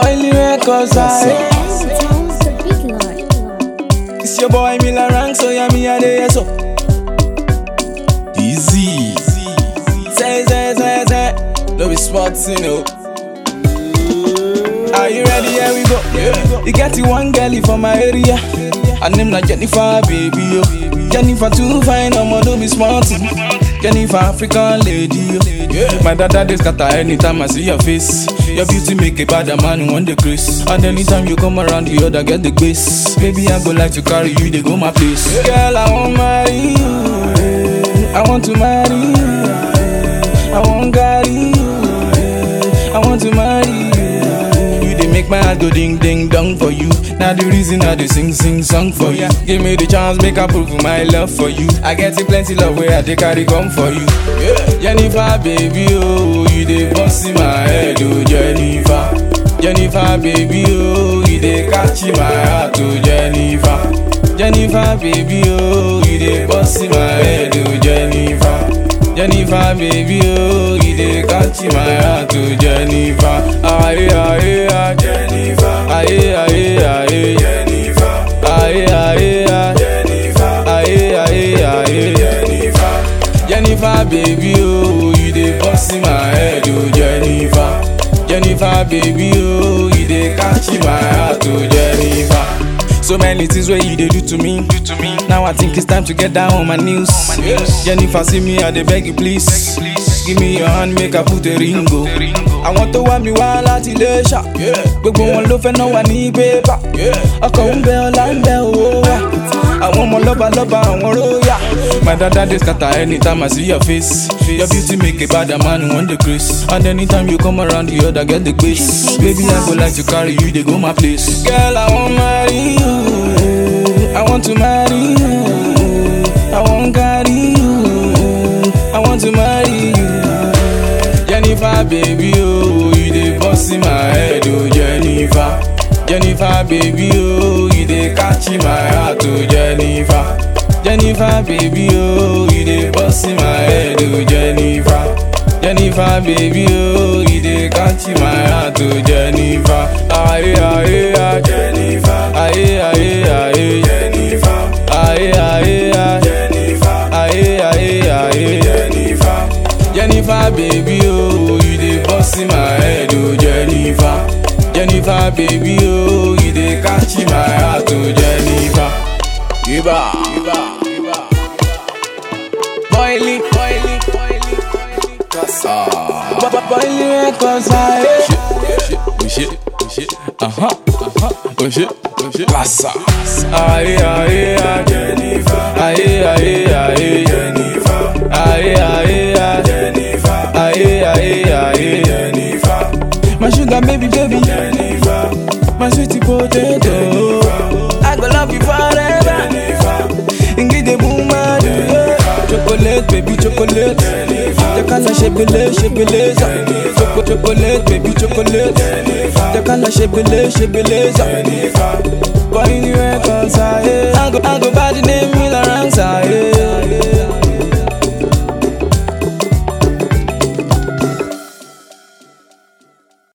Boiling records, I. Sounds the big lord. It's your boy Miller Rank, so yeah, me a day, so. Easy. Say, say, say, say. No be sports, you know. Are you ready? Here we go. Yeah. You get the one girlie from my area. Her name na Jennifer, baby. Yo. Jennifer too fine, I'ma do be smart. Jennifer, African lady. Yo. My dada dey scatter anytime I see your face. Your beauty make a bad man want the grace. And anytime you come around, the other get the grace. Baby, I go like to carry you, they go my place. Girl, I want marry you. I want to marry you. I want carry you. I want to marry you. You dey make my heart go ding ding dong for you. Now the reason I dey sing sing song for you. Give me the chance, make I prove my love for you. I get it plenty love where I dey carry come for you. Yeah. Jennifer, baby, oh, you dey bust in my head, oh Jennifer. Jennifer, baby, oh, you dey catch in my heart, oh Jennifer. Jennifer, baby, oh, you dey bust in my head, oh Jennifer. Jennifer, baby, oh, you dey catch my heart, oh Jennifer. Aye, aye, aye, Jennifer. Aye, aye, aye, Jennifer. Aye, aye, aye, Jennifer. Aye, aye, aye, Jennifer. Jennifer, baby, oh, you dey bust in my head, oh Jennifer. Jennifer, baby, oh, you dey catch my heart, oh Jennifer. So many things where you dey do to me. Do to me. Now I think it's time to get down on my knees. Jennifer, see me, I dey beg you please. Give me your hand, make I put a ring go. Àwọn tó wá mi wá láti ilé ṣá. Gbogbo wọn ló fẹ́ náà wà ní bébà. Ọkọ̀ ń bẹ ọlá ń bẹ owó wà. Àwọn ọmọ lọ́ba lọ́ba àwọn róyà. My dada dey scatter anytime I see your face. Your beauty make a bad man want the grace. And anytime you come around, the other get the grace. Baby, I go like to carry you, they go my place. Girl, I want marry you. I want to marry you. I want carry you. I want to marry you. Jennifer, baby, oh, you dey bust in my head, oh Jennifer. Jennifer, baby, oh, you dey catch in my heart, oh Jennifer. Jennifer, baby, oh, you dey bust in my head, oh Jennifer. Jennifer, baby, oh, you dey catch in my heart, oh Jennifer. Aye, aye, aye, Jennifer. Aye, aye, aye, Jennifer. Aye, aye, aye, Jennifer. Aye, aye, aye, Jennifer. Jennifer, baby, oh, you dey bust in my head, oh Jennifer. Jennifer, baby, oh, you dey catch in my heart, oh Jennifer. Iba, Iba, Iba. Boiling, boiling, boiling, boiling. Kasa. Bo- bo- Boiling records, aye. Shit, oh shit, oh shit. Uh huh, uh huh. Oh shit, oh shit. Lassa. Aye, aye, aye, Jennifer. Aye, aye, aye, Jennifer. Aye, aye, aye, Jennifer. Aye, aye, aye, Jennifer. My sugar baby, baby, Jennifer. My sweetie potato. I go love you forever. Jennifer. Ingrid the woman, yeah. Chocolate, baby, chocolate. The color shebele, shebeleza. Choco, chocolate, baby, chocolate. The color shebele, shebeleza. Boy, you records, I go